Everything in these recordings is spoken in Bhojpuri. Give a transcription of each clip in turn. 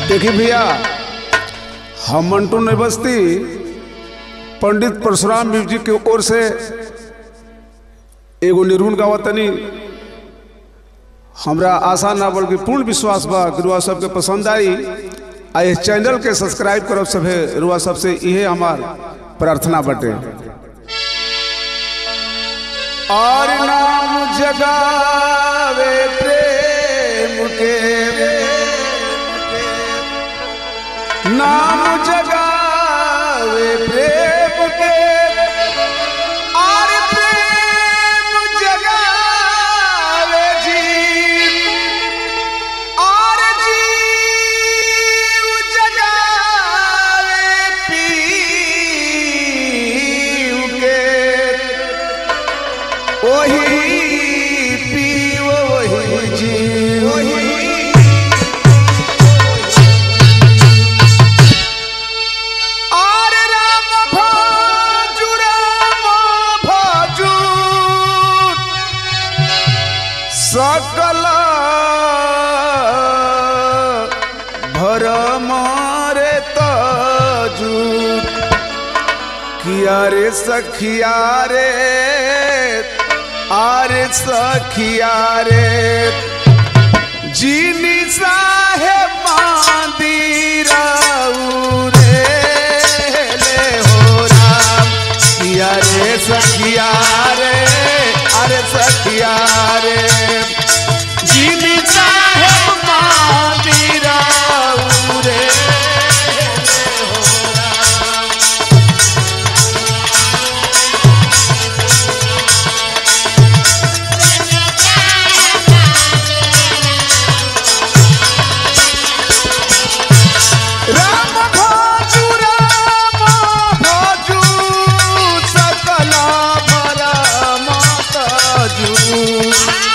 देखिए भैया हम मंटू नवस्ती पंडित परशुराम म्यूजिक की ओर से एगो निर्गुण गावत तनी हमरा आशा ना बल्कि पूर्ण विश्वास बा कि रुआ सबके पसंद आई आ इस चैनल के सब्सक्राइब करब सभे रुआ सबसे इहे हमार प्रार्थना बटे और नाम जगावे प्रेम के नाम जगावे प्रेम के और प्रेम जगावे जी और जीव जगावे पीव के वही पीव वही जीव वही আর রাম ভাজু রাম ভাজু সকল ভরম রে তজু কিয়া রে সখিয়া রে আরে সখিয়া রে जीनी साहेब मंदिराऊ रे ले हो राम किया रे सखिया रे अरे सखिया रे जीनी साहेब मंदिराऊ रे ले हो राम राम भाजू राम भाजू सकल भरम तजू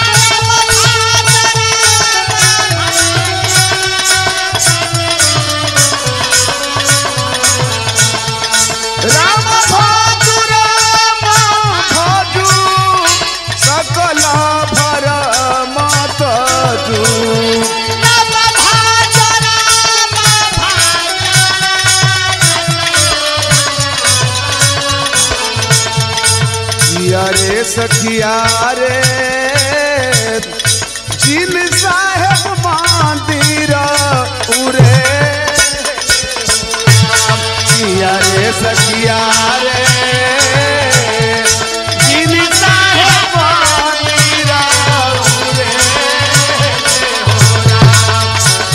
राम भाजू राम भाजू सकल भरम तजू किया रे सखिया रे जिन साहेब मंदिर उरे किया रे सखिया रे जिन साहेब मंदिर उरे हो राम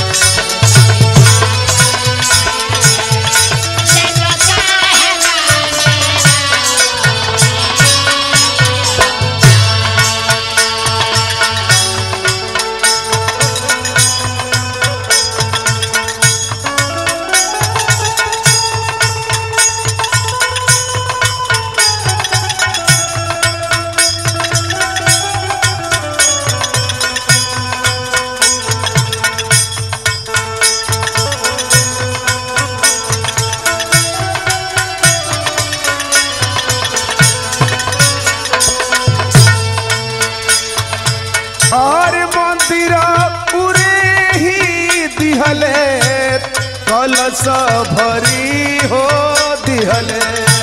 और मंदिर पूरे ही दिहले कलश भरी हो दिहले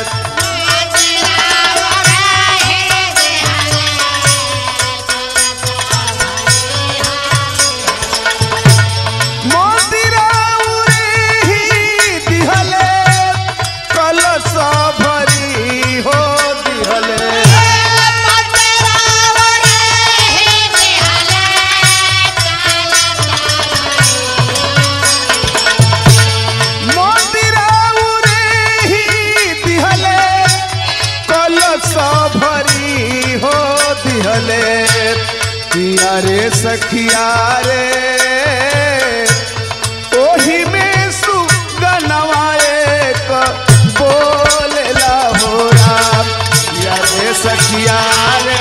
मंदिर पूरे ही दिहले कलश भरी हो दिहले मंदिर उरे ही दिहले कलश भरी हो दिहले पिया रे सखिया रे ओही में सुगनवाए क बोलेला हो राम पिया रे सखिया रे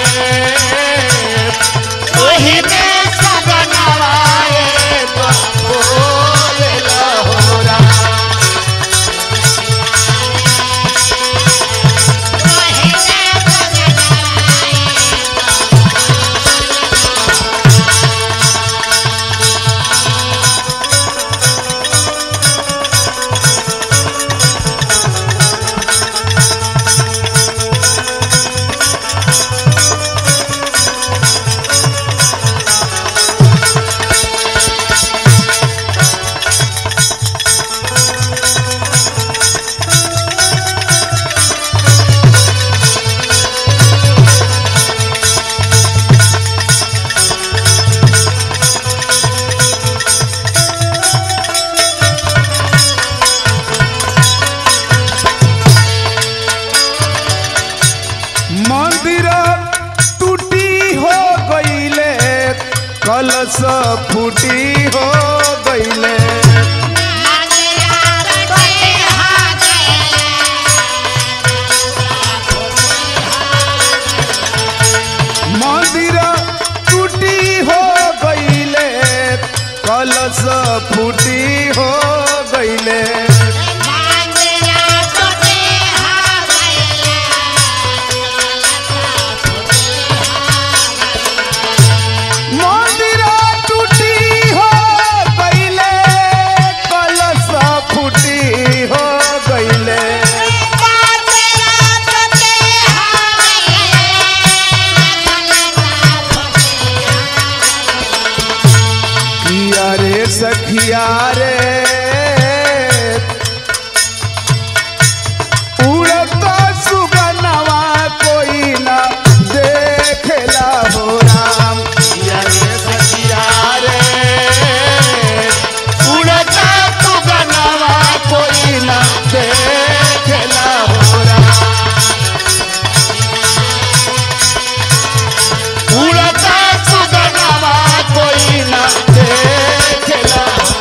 ओही में सुगनवाए क बोलेला हो राम Thank कलश फूटी हो गईले मंदिर टूटी हो गईले कलश फूटी हो गईले मंदिर टूटी हो गईले कलश फूटी हो गईले किया रे सखिया रे उड़ता सुगनवा कोई ना देखेला हो राम किया रे सखिया रे उड़ता सुगनवा कोई ना देखेला हो राम उड़ता सुगनवा कोई ना देखेला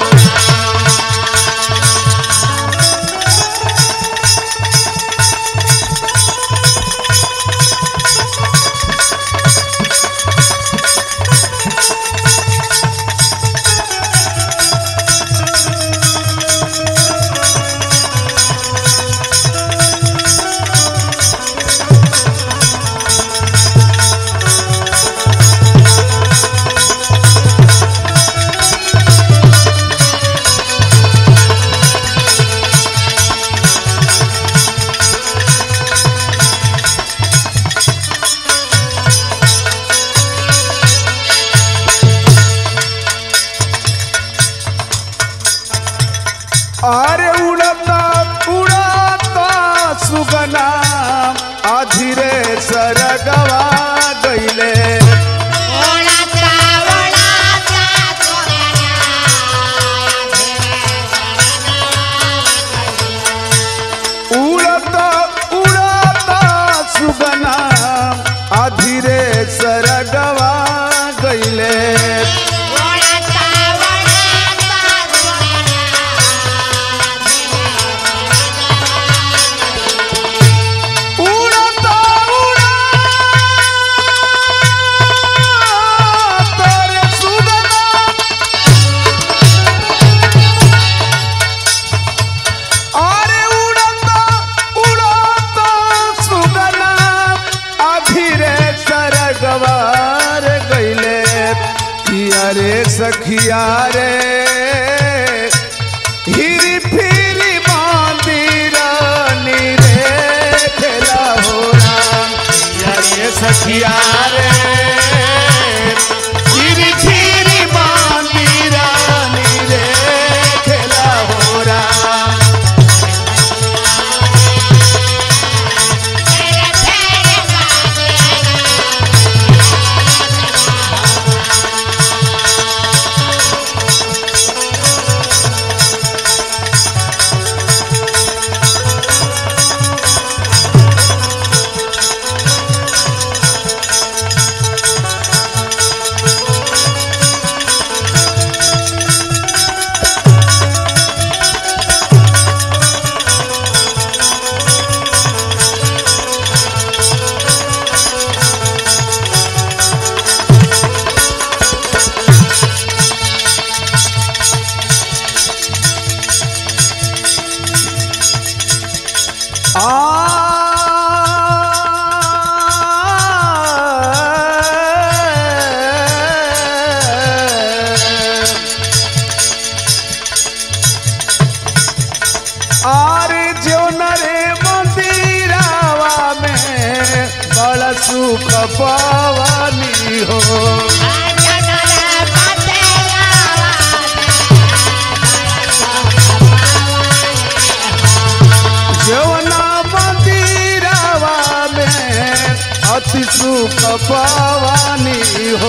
अरे उड़ता उड़ता सुगना आधिरे सरगवा गईले उड़ता उड़ता सुगना आधिरे सरगवा गईले उड़ता उड़ता रे सुगना अरे उड़ता उड़ता सुगना अधीरे सरगवार गईले किया रे सखिया रे हिरी फिरी मंदिर रे खेला हो राम किया रे सखिया रे हिरी फिरी मंदिर रे खेला हो राम आरे जो नरे मंदिरावा में बड़ा सुख पावानी हो जवना मंदिरावा में अति सुख पावानी हो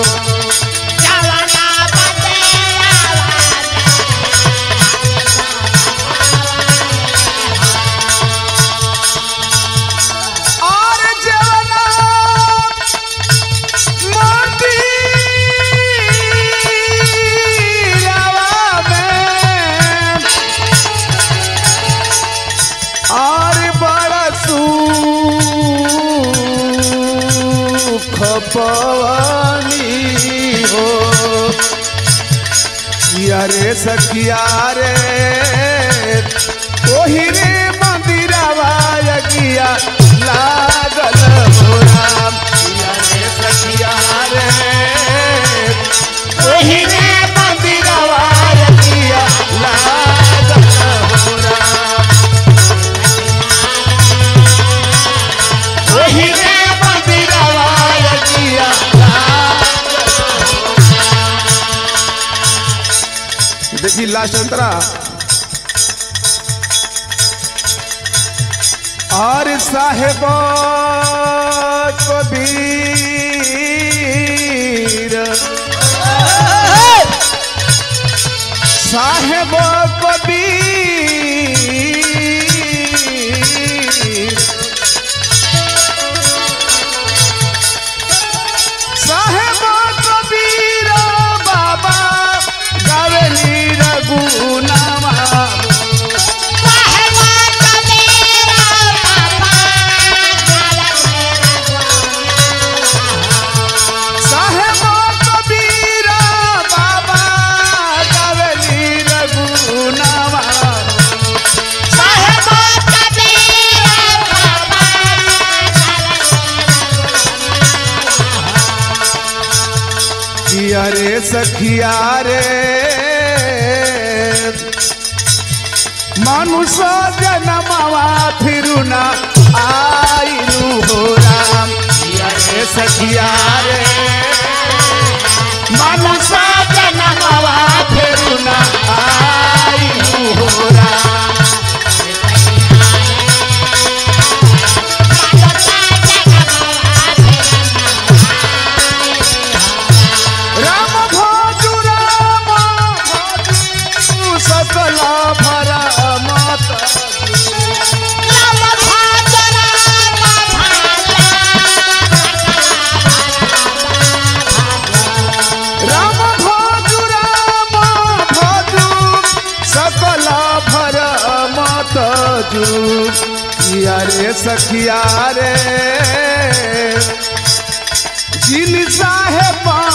और जवना किया रे सखिया रे ओही रे मंदिरवा किया लागल हो राम किया रे सखिया रे ओही रे मंदिरवा किया लागल हो राम ओही रे मंदिरवा किया देखिए लास्ट अंतरा और साहेब कबीर साहेब कबीर साहेब कबीर बाबा गावेली रघुनामा साहेब कबीर बाबा गावेली रघुनामा किया रे सखिया रे मनुष्य जनमवा फिरुना आइलू हो राम किया रे सखिया रे मनुष्य जनमवा फिरुना आइलू हो राम राम भोजु राम भोजु सकल भर मत राम भोजु राम भोजु सकल भर मत जू किया रे सखिया रे जिन साहेब